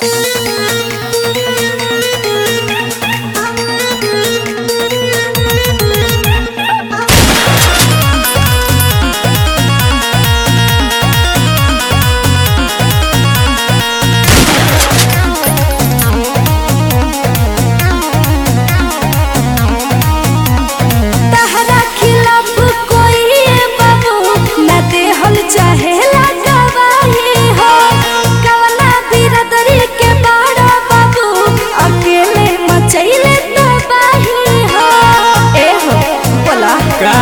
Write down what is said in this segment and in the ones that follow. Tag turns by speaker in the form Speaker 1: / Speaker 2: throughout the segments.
Speaker 1: तहरा खिलाफ कोई बाबू न देहल चाहेला गवाही हो कवना बिरदरी के बड़ा बाबू अकेले मचैले तबाही हो ए हो बोला
Speaker 2: का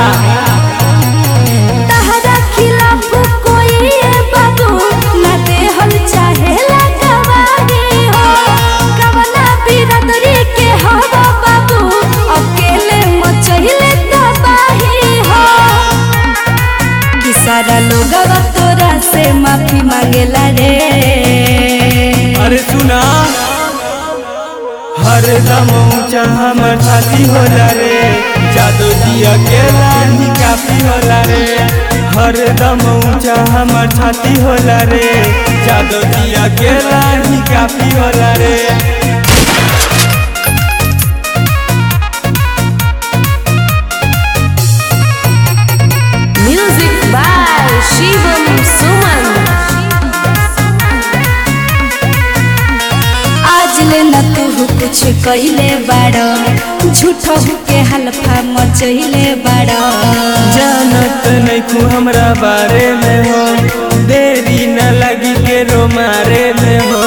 Speaker 1: तहरा खिलाफ कोई बाबू न देहल चाहेला गवाही हो कवना बिरदरी के हवा बाबू अकेले मचैले तबाही हो कि सारा लोगवा तोरा से माफी मांगेला रे
Speaker 2: अरे सुना हर दम ऊंचा हमर छाती होला रे जादू जी अकेला ही काफी होला रे हर दम ऊंचा हमर छाती होला रे जादू जी अकेला ही काफी होला रे
Speaker 3: Music by Shivam Suman.
Speaker 1: आज ले न तू कुछ कइले बाड़ झूठो के हल्फा मचैले बाड़
Speaker 2: जानत नहीं तू हमरा बारे में हो देरी न लगी के रो मारे में हो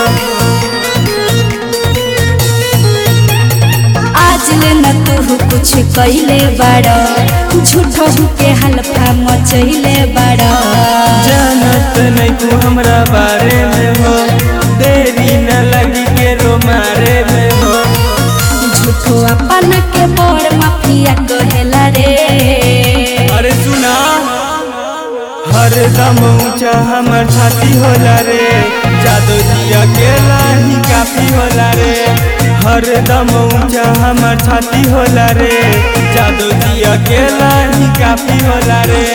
Speaker 1: आज ले न तू कुछ कइले बाड़ झूठो के हल्फा मचैले बाड़
Speaker 2: जानत नहीं तू हमरा बारे में हो देरी न लगी के रो मारे में हो
Speaker 1: झूठो अपन के बड़ माफिया कहेला रे
Speaker 2: अरे सुना हर दम ऊंचा हमर छाती होला रे जादू जी अकेला ही काफी होला रे हर दम ऊंचा हमर छाती होला रे जादू जी अकेला ही काफी होला रे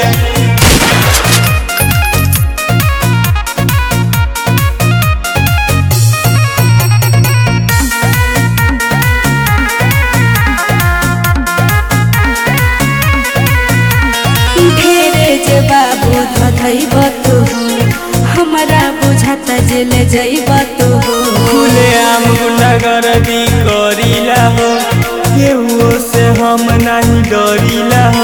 Speaker 1: ढेरे जे बाबू धधैब तू हमरा बुझाता जेले जैब तू
Speaker 2: खुले आम गुंडागर्दी करीला हो केहू से हम नहीं डरीला हो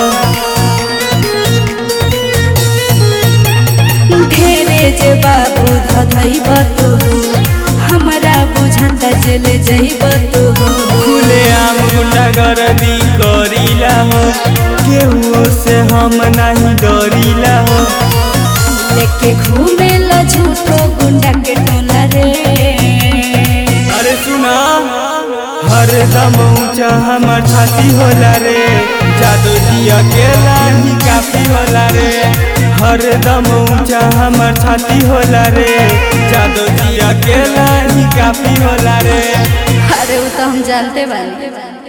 Speaker 1: ढेरे जे बाबू धधैब तू हमरा बुझाता जेले जैब तू
Speaker 2: खुले आम गुंडागर्दी करीला हो केहू से हम नहीं डरीला हो
Speaker 1: लेके घूमे ला झूठो गुंडा के टोला रे
Speaker 2: अरे सुना हर दम ऊंचा हमर छाती होला रे जादू जी अकेला ही काफी होला रे हर दम ऊंचा हमर छाती होला रे जादू जी अकेला ही काफी होला रे
Speaker 1: अरे वो तो हम जानते बानी